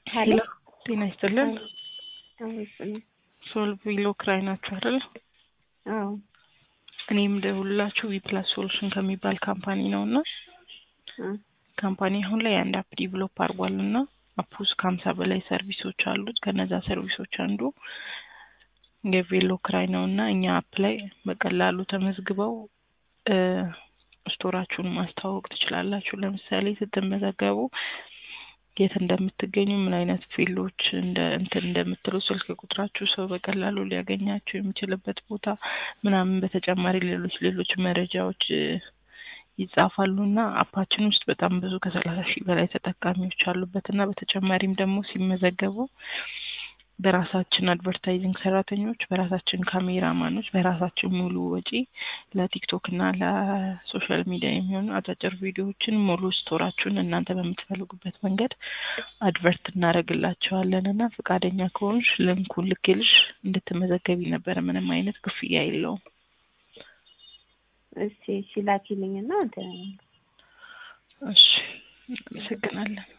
ሄሎ ጤና ይስጥልን። አዎ ሶልቭ ዊሎ ክራይ ናችሁ አይደል? አዎ እኔም ደውላችሁ ዊፕላስ ሶሉሽን ከሚባል ካምፓኒ ነው እና ካምፓኒ አሁን ላይ አንድ አፕ ዲቨሎፕ አድርጓል እና አፕ ውስጥ ከሀምሳ በላይ ሰርቪሶች አሉት። ከነዛ ሰርቪሶች አንዱ የቬሎ ክራይ ነው እና እኛ አፕ ላይ በቀላሉ ተመዝግበው ስቶራችሁን ማስተዋወቅ ትችላላችሁ። ለምሳሌ ስትመዘገቡ የት እንደምትገኙ ምን አይነት ፊልዶች እንደ እንትን እንደምትሉ ስልክ ቁጥራችሁ ሰው በቀላሉ ሊያገኛችሁ የሚችልበት ቦታ ምናምን፣ በተጨማሪ ሌሎች ሌሎች መረጃዎች ይጻፋሉ እና አፓችን ውስጥ በጣም ብዙ ከሰላሳ ሺህ በላይ ተጠቃሚዎች አሉበት እና በተጨማሪም ደግሞ ሲመዘገቡ በራሳችን አድቨርታይዚንግ ሰራተኞች፣ በራሳችን ካሜራማኖች፣ በራሳችን ሙሉ ወጪ ለቲክቶክ እና ለሶሻል ሚዲያ የሚሆኑ አጫጭር ቪዲዮዎችን ሙሉ ስቶራችሁን እናንተ በምትፈልጉበት መንገድ አድቨርት እናደርግላቸዋለን እና ፈቃደኛ ከሆንሽ ልንኩን ልኬልሽ እንድትመዘገቢ ነበረ። ምንም አይነት ክፍያ የለውም። እሺ እሺ ላኪልኝ እና እሺ፣ አመሰግናለን።